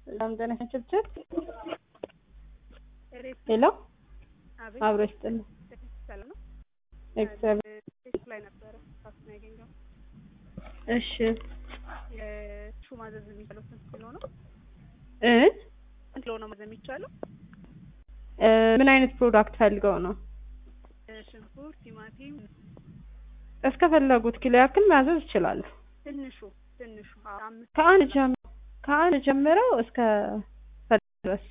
ሰላም ጤና ችብችብ ሄሎ አብሮ ይስጥልኝ። እግዚአብሔር ላይ ነበረ ሳስ ነው ያገኘው። እሺ የሹ ማዘዝ የሚቻለው ስንት ኪሎ ነው? እ ስንት ኪሎ ነው ማዘዝ የሚቻለው? እ ምን አይነት ፕሮዳክት ፈልገው ነው? ሽንኩርት፣ ቲማቲም፣ እስከፈለጉት ኪሎ ያክል ማዘዝ ይችላሉ። ትንሹ ትንሹ አዎ፣ አምስት ከአንድ ጀም ከአንድ ጀምረው እስከ ፈለጉት ድረስ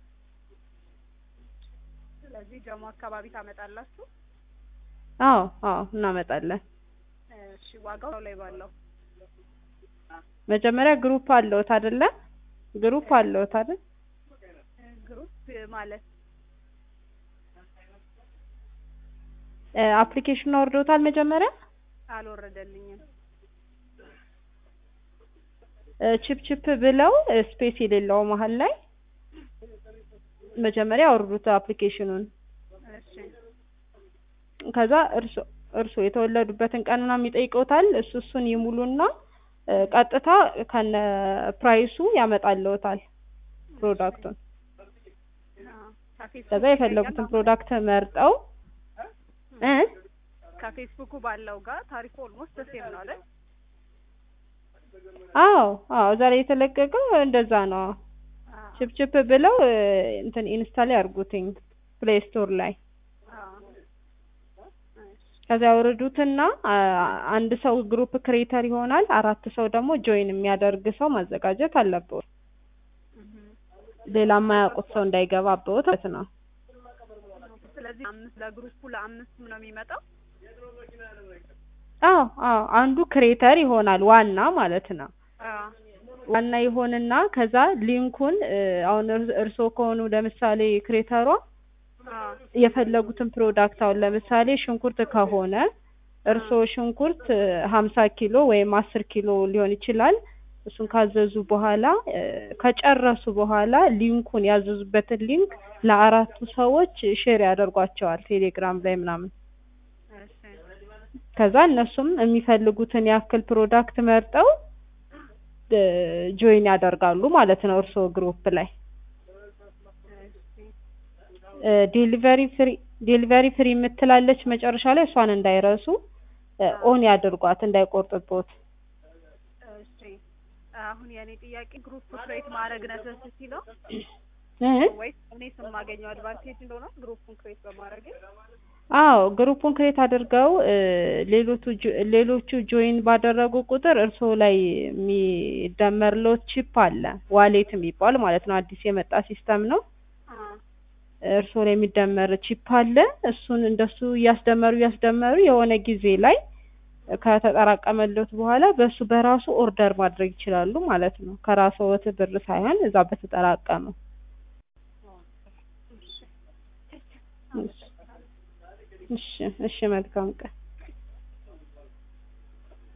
ስለዚህ ጀሞ አካባቢ ታመጣላችሁ። አዎ አዎ እናመጣለን። እሺ ዋጋው ላይ ባለው መጀመሪያ ግሩፕ አለዎት አይደለ? ግሩፕ አለዎት አይደል? ግሩፕ ማለት እ አፕሊኬሽኑን አውርደውታል መጀመሪያ? አልወረደልኝም። እ ቺፕ ቺፕ ብለው ስፔስ የሌለው መሀል ላይ መጀመሪያ አውርዱት አፕሊኬሽኑን። እሺ ከዛ እርሶ እርሶ የተወለዱበትን ቀን ምናምን ይጠይቀውታል። እሱ እሱን ይሙሉና እ ቀጥታ ከነ ፕራይሱ ያመጣልዎታል ፕሮዳክቱን። አዎ፣ ከፌስቡክ ከዛ የፈለጉትን ፕሮዳክት መርጠው እ ከፌስቡኩ ባለው ጋር ታሪፉ ኦልሞስት ሴም ነው አይደል? አዎ አዎ እዛ ላይ የተለቀቀው እንደዛ ነው። አዎ ቺፕ ቺፕ ብለው እ እንትን ኢንስታል ያርጉትኝ ፕሌይ ስቶር ላይ አዎ። እሺ ከዛ ያወርዱትና አ- አንድ ሰው ግሩፕ ክሬተር ይሆናል። አራት ሰው ደግሞ ጆይን የሚያደርግ ሰው ማዘጋጀት አለበት። እህ ሌላ የማያውቁት ሰው እንዳይገባበት ማለት ነው። ስለዚህ አምስት ለግሩፑ ለአምስት ነው የሚመጣው። አዎ አዎ አንዱ ክሬተር ይሆናል ዋና ማለት ነው። አዎ ዋና ይሆንና ከዛ ሊንኩን እ አሁን እር- እርስዎ ከሆኑ ለምሳሌ ክሬተሯ አዎ የፈለጉትን ፕሮዳክት አሁን ለምሳሌ ሽንኩርት ከሆነ እርስዎ ሽንኩርት ሀምሳ ኪሎ ወይም አስር ኪሎ ሊሆን ይችላል። እሱን ካዘዙ በኋላ እ ከጨረሱ በኋላ ሊንኩን ያዘዙበትን ሊንክ ለአራቱ ሰዎች ሼር ያደርጓቸዋል ቴሌግራም ላይ ምናምን። እሺ ከዛ እነሱም የሚፈልጉትን ያክል ፕሮዳክት መርጠው እ ጆይን ያደርጋሉ ማለት ነው እርስዎ ግሩፕ ላይ። እሺ እ ዴሊቨሪ ፍሪ ዴሊቨሪ ፍሪ የምትላለች መጨረሻ ላይ እሷን እንዳይረሱ እ ኦን ያድርጓት እንዳይቆርጥቦት። እሺ አሁን የኔ ጥያቄ ግሩፕ ክሬት ማድረግ ነሰሲቲ ነው እ ወይስ እኔ ስም ማገኘው አድቫንቴጅ እንደሆነ ግሩፑን ክሬት በማድረግ አዎ ግሩፑን ክሬት አድርገው እ ሌሎቹ ጆ- ሌሎቹ ጆይን ባደረጉ ቁጥር እርስዎ ላይ የሚደመርልዎት ቺፕ አለ ዋሌት የሚባል ማለት ነው። አዲስ የመጣ ሲስተም ነው። እርስዎ ላይ የሚደመር ቺፕ አለ። እሱን እንደሱ እያስደመሩ እያስደመሩ የሆነ ጊዜ ላይ ከተጠራቀመልዎት በኋላ በሱ በራሱ ኦርደር ማድረግ ይችላሉ ማለት ነው። ከራስዎት ብር ሳይሆን እዛ በተጠራቀመው። እሺ እሺ እሺ መልካም ቀን።